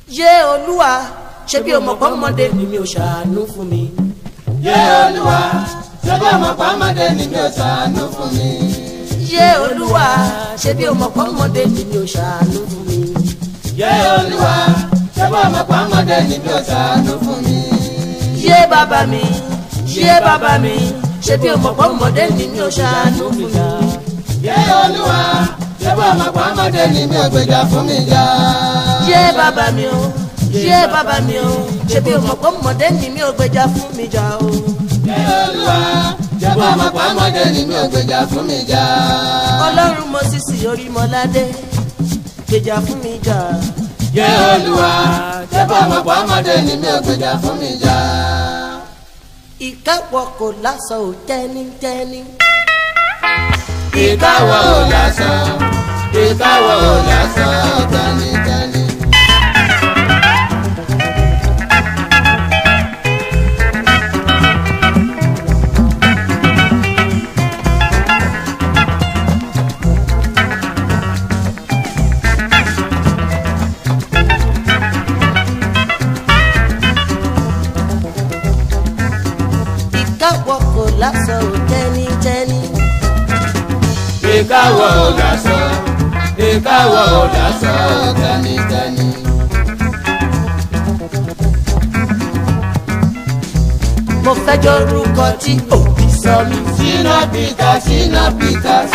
yé olúwa ṣé bí ọmọ pọ́nmọdé ni mi ò ṣàánú fún mi. yé olúwa ṣé bí ọmọ pọ́nmọdé ni mi ò ṣàánú fún mi. yé olúwa ṣé bí ọmọ pọ́nmọdé ni mi ò ṣàánú fún mi. yé olúwa ṣé bí ọmọ pọ́nmọdé ni mi ò ṣàánú fún mi. yé bàbá mi yé bàbá mi ṣé bí ọmọ pọ́nmọdé ni mi ò ṣàánú fún mi. yé olúwa ṣé bí ọmọ pọ́nmọdé ni mi ò gbèjà fún mi jà. yé bàbá mi o yé bàbá mi o ṣé bí ọmọ pọ́nmọdé ni mi ò gbèjà fún mi jà o. yé olúwa ṣé bí ọmọ pọ́nmọdé ni mi ò gbèjà fún mi jà. ọlọ́run mo sì sí orí mọ́ládé gbèjà fún mi jà. yé olúwa ṣé bí ọmọ pọ́nmọdé ni mi ò gbèjà fún mi jà. ìkáwọ́ kò lásán ò tẹ́nítẹ́ní. ìkáwọ́ ò lásán ìkáwọ́ ò lásán tánítání. ìkáwọ́ kò lásán ò tẹ́nítẹ́ní. ìkáwọ́ ò lásán ìkáwọ́ ò lásán tánítání. mo fẹ́ jọ orúkọ tí òbí sọ mí. Ṣínà Peters Ṣínà Peters.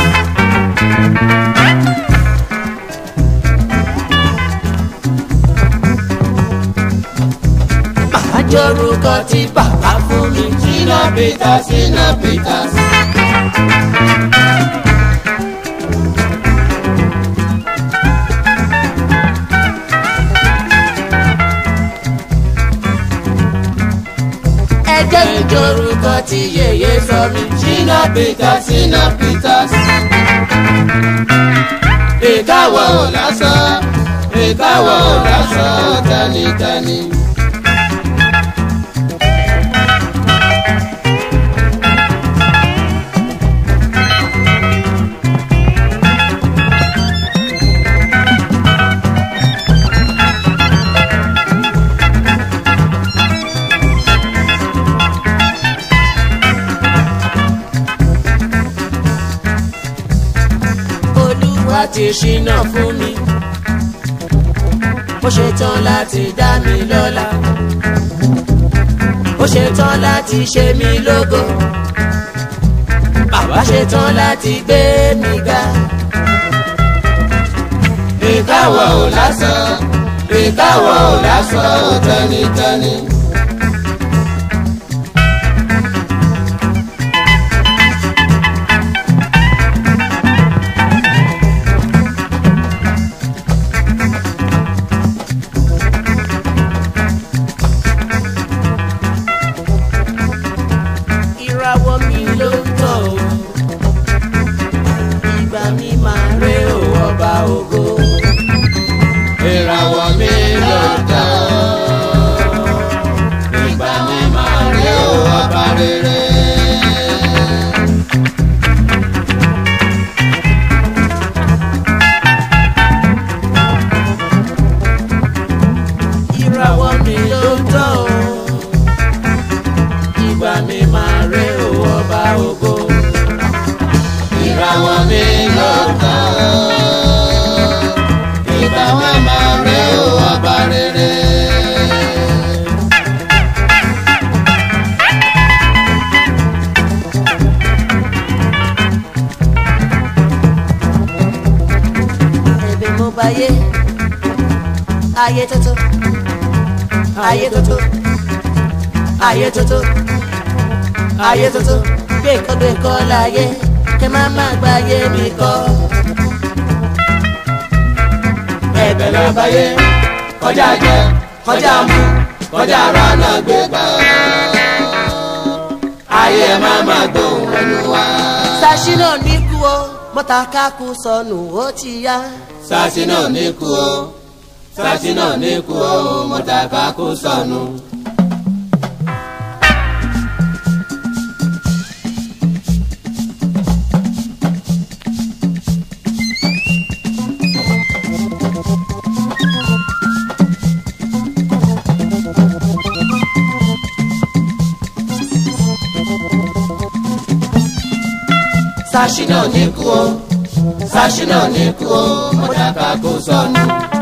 màá jọ orúkọ tí bàbá fún mi. Ṣínà Peters Ṣínà Peters. ẹ jẹ́ ìjọ orúkọ tí yèyé sọ mí. Ṣínà Peters Ṣínà Peters. ìkáwọ́ ò lásán ìkáwọ́ ò lásán tánítání. olúwa ti ṣínà fún mi. ó ṣetán láti dá mi lọ́lá. ó ṣetán láti ṣe mí lógo. bàbá ṣetán láti gbé mi ga. ìkáwọ́ ò lásán ìkáwọ́ ò lásán tánítání. ìràwọ̀ mi ló ń tọ̀ o. ìgbà mi máa ré o ọba ògo. ìràwọ̀ mi ló dá ìgbà mi máa rí o ọba rere. ìràwọ̀ mi ló ń tọ̀ o. ìgbà mi máa ré o ọba ògo. ìràwọ̀ mi ló dá ìgbà mi máa rí o ọba rere. ẹ̀bẹ̀ mo bá yé ayé tuntun ayé tuntun ayé tuntun ayé tuntun gbé nǹkan gbé nǹkan láyé kẹ má má gba ayé mi kọ́. ẹ̀bẹ̀ lábáyé kọjá jẹ kọjá mu kọjá rana gbé gbà. ayé má má gbóhùn ẹnu wa. sàṣínà ní kú o mọ́ta kákú sọnù ó ti yá. sasi náà ní kú o sasi náà ní kú o mọ̀tàkà kó sọnù. Sashina ní kú o Sashina ní kú o mọ̀dàkà kò sọnù.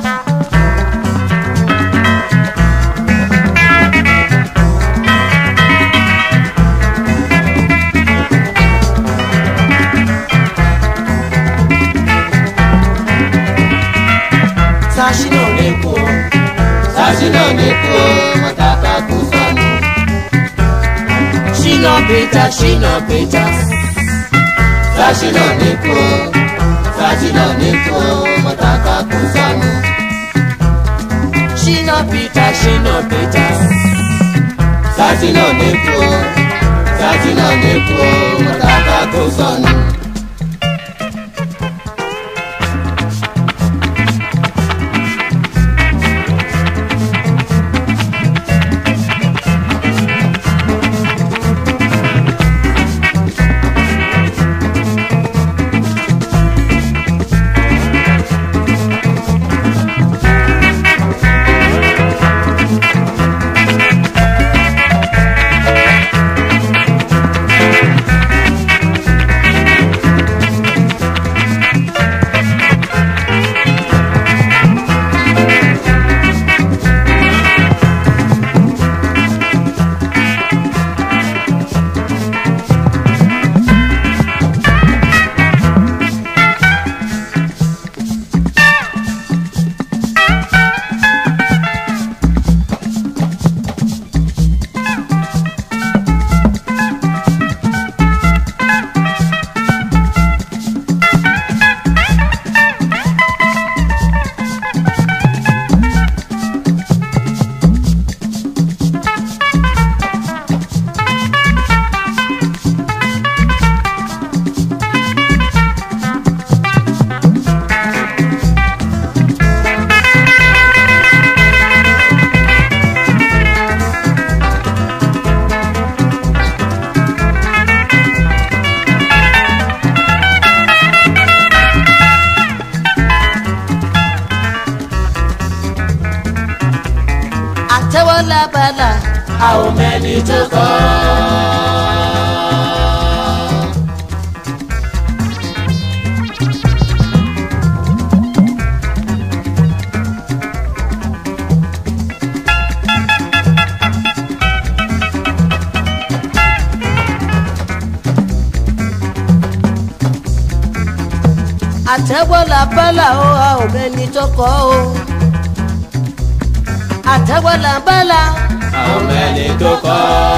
Sashina ní kú o. Sashina ní kú o mọ̀dàkà kò sọnù. Shina Peter, Shina Peter. Sashina ní kú o Sashina ní kú o mọ̀dàkà kò sọnù. Shina Peter, Shina Peter. Sashina ní kú o Sashina ní kú o mọ̀dàkà kò sọnù. Àtẹ́wọ́ lábala. a ò mẹ́ni tó kọ́. Àtẹ́wọ́ lábala o, a ò mẹ́ni tó kọ́ o. Àtẹ́wọ́ lábala. a ò mẹ́ni tó kọ́.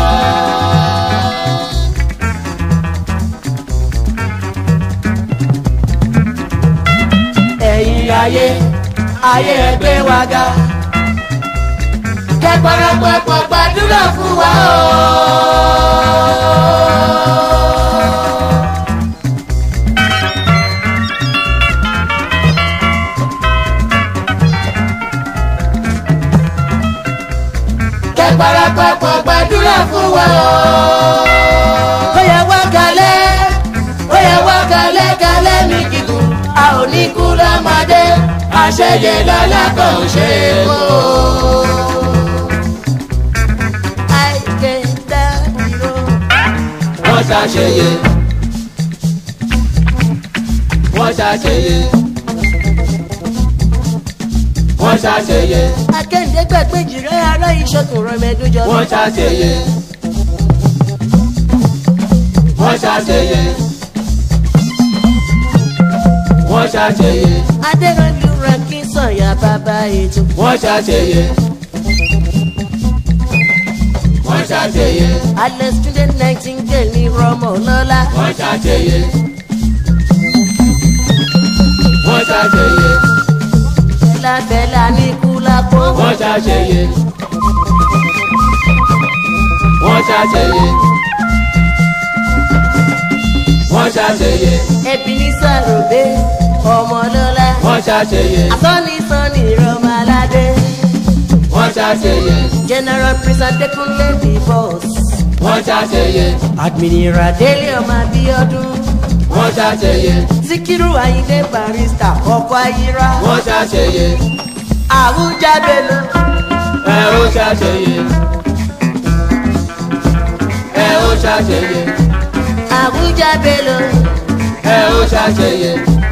Ẹ̀yin ayé ayé ẹgbẹ́ wa ga. kẹ́pọ̀rọ̀pọ̀pọ̀ gbàdúrà fún wa o. kẹ́pọ̀rọ̀pọ̀pọ̀ gbàdúrà fún wa o. ó yẹ wá kalẹ̀ ó yẹ wá kalẹ̀ kalẹ̀ mi kíkún a ò ní kú lọ́mọdé àṣẹyẹ lọ́la kò ṣe é kó. àìkè dádìrò. wọ́n ṣàṣeyẹ wọ́n ṣàṣeyẹ wọ́n ṣàṣeyẹ Akéǹdé gbàgbé jìrẹ́ ará ìṣọ̀kùn rọ̀mẹ́dújọ. wọ́n ṣàṣeyẹ wọ́n ṣàṣeyẹ wọ́n ṣàṣeyẹ Adéranjú rẹ̀ kí sànyà bàbá ètò. wọ́n ṣàṣeyẹ wọ́n ṣàṣeyẹ Alẹ́ student nightingale ní Rọ́mọ̀ lọ́la. wọ́n ṣàṣeyẹ wọ́n ṣàṣeyẹ Bẹ́lábẹ́lá ní Kúlápó. wọ́n ṣàṣeyẹ wọ́n ṣàṣeyẹ wọ́n ṣàṣeyẹ Ẹbí ní Sàròdé ọmọ lọ́la. wọ́n ṣàṣeyẹ Àsọ́ni Sọ́ni Rọ́mọládé. wọ́n ṣàṣeyẹ General Prince Adékúnlé the boss. wọ́n ṣàṣeyẹ Admiral Délé ọmọ Abíọ́dún. wọ́n ṣàṣeyẹ Síkírù Ayíndé barista ọkọ̀ ayíra. wọ́n ṣàṣeyẹ Àwùjá Bello. ẹ ó ṣàṣeyẹ ẹ ó ṣàṣeyẹ Àwùjá Bello. ẹ ó ṣàṣeyẹ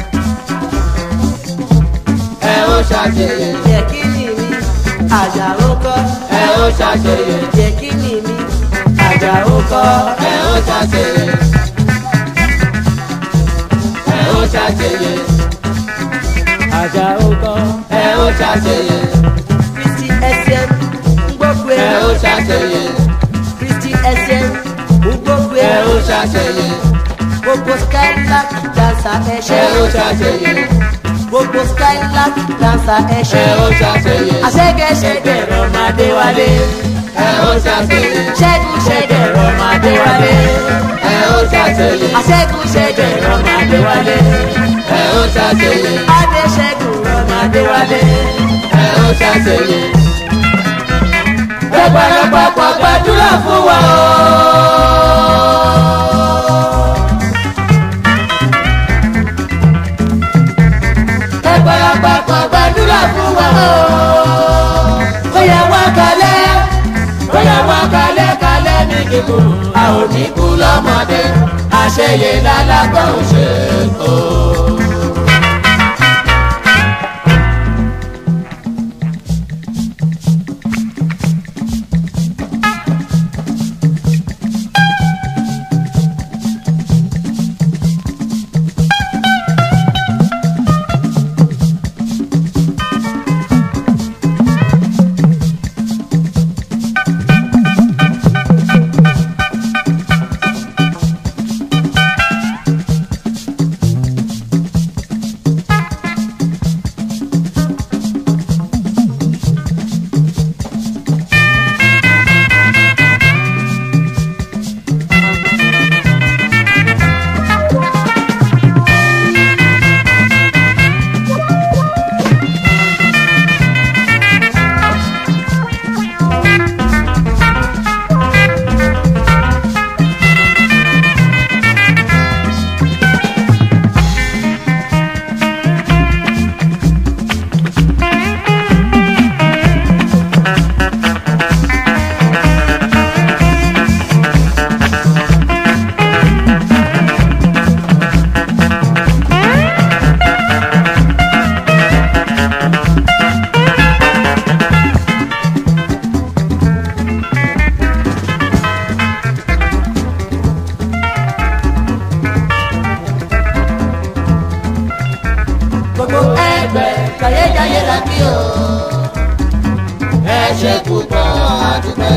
ẹ ó ṣàṣeyẹ jẹ́ kí ni mi àjàó kọ́ ẹ ó ṣàṣeyẹ jẹ́ kí ni mi àjàó kọ́ ẹ ó ṣàṣeyẹ ẹ ó ṣàṣeyẹ àjàó kọ́ ẹ ó ṣàṣeyẹ kristi ẹsẹ̀ ń gbókù ẹ ẹ̀ ó ṣàṣeyẹ kristi ẹsẹ̀ ń gbókù ẹ ẹ̀ ó ṣàṣeyẹ gbogbo skylark dancer ẹ ẹ̀ṣẹ̀ ó ṣàṣeyẹ gbogbo skylark dancer ẹ ẹ̀ṣẹ̀ ó ṣàṣeyẹ àṣẹ́gẹ́ṣẹ́gẹ́ rọ̀mọdé wálé ẹ ó ṣàṣeyẹ ṣẹ́gun ṣẹ́gẹ́ rọ̀mọdé wálé ẹ ó ṣàṣeyẹ àṣẹ́gun ṣẹ́gẹ́ rọ̀mọdé wálé ẹ ó ṣàṣeyẹ adé ṣẹ́gun rọ̀mọdé wálé ẹ ó ṣàṣeyẹ. ẹ parapapọ̀ gbàdúrà fún wa o. ẹ parapapọ̀ gbàdúrà fún wa o. ó yẹ wá kalẹ̀ ó yẹ wá kalẹ̀ kalẹ̀ ní kíkún a ò ní kú lọ́mọdé àṣeyẹ lálágbọ́n ṣe o. gbogbo ẹgbẹ́ jayéjayé la kí o. ẹ ṣe púpọ̀ àdúpẹ́.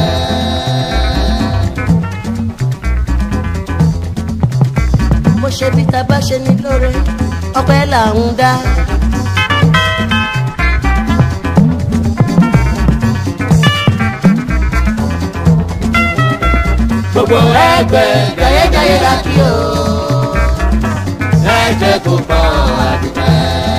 mo ṣe bí ta bá ṣe ní lóore ọpẹ́ là ń dá gbogbo ẹgbẹ́ jayéjayé la kí o. ẹ ṣe púpọ̀ àdúpẹ́.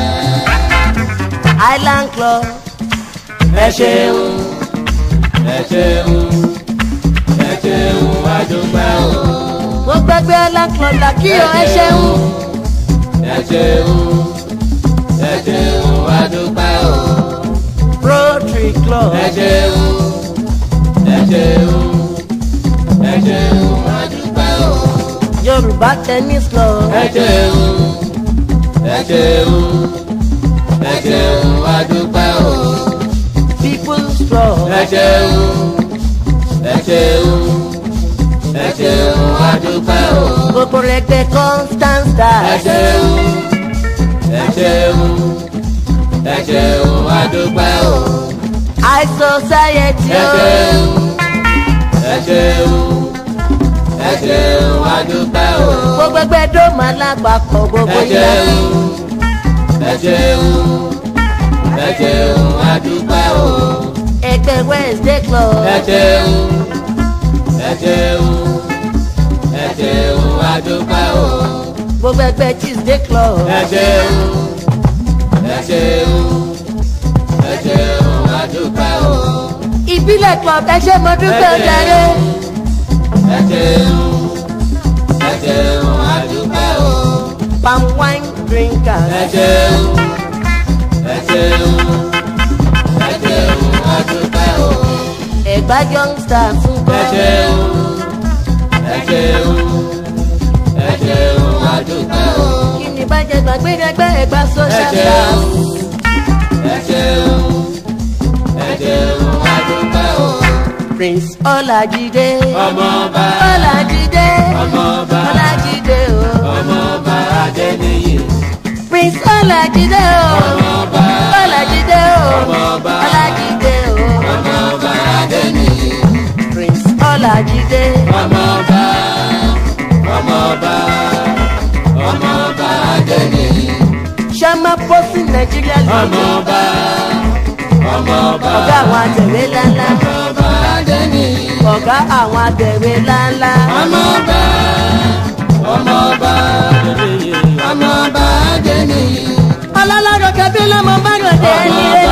island club ẹ ṣeun ẹ ṣeun ẹ ṣeun àdúpẹ́ o. mo gbẹgbẹ island club là kí o ẹ ṣeun ẹ ṣeun ẹ ṣeun àdúpẹ́ o. rotary club ẹ ṣeun ẹ ṣeun ẹ ṣeun àdúpẹ́ o. yorùbá tennis club ẹ ṣeun ẹ ṣeun ẹ ṣeun àdúpẹ́ o. people's club ẹ ṣeun ẹ ṣeun ẹ ṣeun àdúpẹ́ o. gbogbo rẹgbẹ constant ẹ stars ṣeun ẹ ṣeun ẹ ṣeun àdúpẹ́ o. high society ẹ o ṣeun ẹ ṣeun ẹ ṣeun àdúpẹ́ o. gbogbo ẹgbẹ dóòmù alágbàpọ̀ gbogbo ẹ ìlà ṣeun ẹ ṣeun ẹ ṣeun àdúpẹ́ o. ẹgbẹ wednesday club ẹ ṣeun ẹ ṣeun ẹ ṣeun àdúpẹ́ o. gbogbo ẹgbẹ tuesday club ẹ ṣeun ẹ ṣeun ẹ ṣeun àdúpẹ́ o. ìbílẹ̀ club ẹ ṣe mo dúpẹ́ Ẹ ṣeun. jàre ẹ ṣeun ẹ ṣeun àdúpẹ́ o. palm wine drinkers ẹ ṣeun ẹ ṣeun ẹ ṣeun àdúpẹ́ o. ẹgbà youngsters ń ẹ kọ́ ṣeun ẹ ṣeun ẹ ṣeun àdúpẹ́ o. jẹ gbàgbé ẹgbẹ́ ẹgbà ẹ social ṣeun class. ẹ ṣeun ẹ ṣeun adúpẹ́ o. prince ọlájídé ọmọọba ọlájídé ọmọọba ọlájídé o ọmọọba adéníyì prince ọlájídé o ọmọọba ọlájídé o ọmọọba ọlájídé o ọmọọba adéníyì prince ọlájídé ọmọọba ọmọọba ọmọọba adéníyì sàmà pósí nàìjíríà lóde ọmọọba ọmọọba ọ̀gá àwọn àtẹ̀wé ńláńlá ọmọọba adéníyì ọ̀gá àwọn àtẹ̀wé ńláńlá ọmọọba ọmọọba ọmọọba adéníyì ọlọ́lọ́dọ̀ kẹbí lọ́mọ bá ròde ẹni rẹ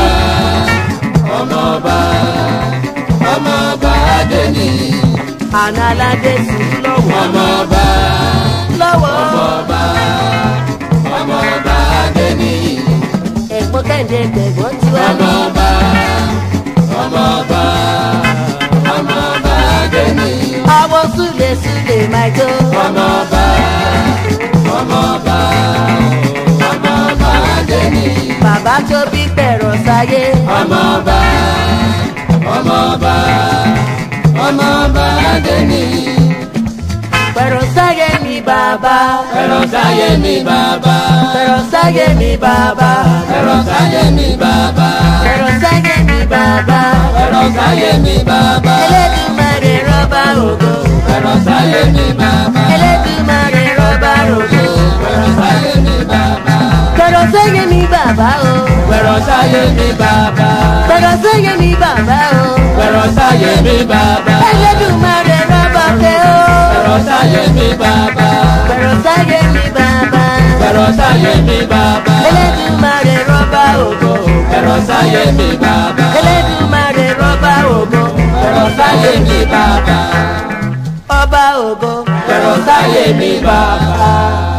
ọmọọba ọmọọba adéníyì àná aládé sùn lọ́wọ́ ọmọọba lọ́wọ́ ọmọọba ọmọọba adéníyì ẹ̀gbọ́n kẹ́hìndé gbẹ̀gbọ́n tiwa ọmọọba ọmọọba ọmọọba adéníyì àwọn súlẹ̀ súlẹ̀ máa jó ọmọọba ọmọọba ọmọọba adéníyì bàbá tó bí pẹ̀rọ̀ sáyé ọmọọba ọmọọba ọmọọba adéníyì pẹ̀rọ̀ sáyé mi bàbá ẹ̀rọ sáyé mi bàbá pẹ̀rọ̀ sáyé mi bàbá ẹ̀rọ sáyé mi bàbá pẹ̀rọ̀ sáyé mi bàbá ẹ̀rọ sáyé mi bàbá Elédùmarè rọ́bà ògo ẹ̀rọ sáyé mi bàbá Elédùmarè rọ́bà ògo ẹ̀rọ sáyé mi bàbá pẹ̀rọ̀ sáyé mi bàbá o ẹ̀rọ sáyé mi bàbá pẹ̀rọ̀ sáyé mi bàbá o ẹ̀rọ sáyé mi bàbá Elédùmarè rọ́bà ògo ẹ̀rọ sáyé mi bàbá pẹ̀rọ̀ sáyé mi bàbá ẹ̀rọ sáyé mi bàbá Elédùmarè rọ́bà ògo ẹ̀rọ sáyé mi bàbá Elédùmarè rọ́bà ògo ẹ̀rọ sáyé mi bàbá ọba ògo ẹ̀rọ sáyé mi bàbá.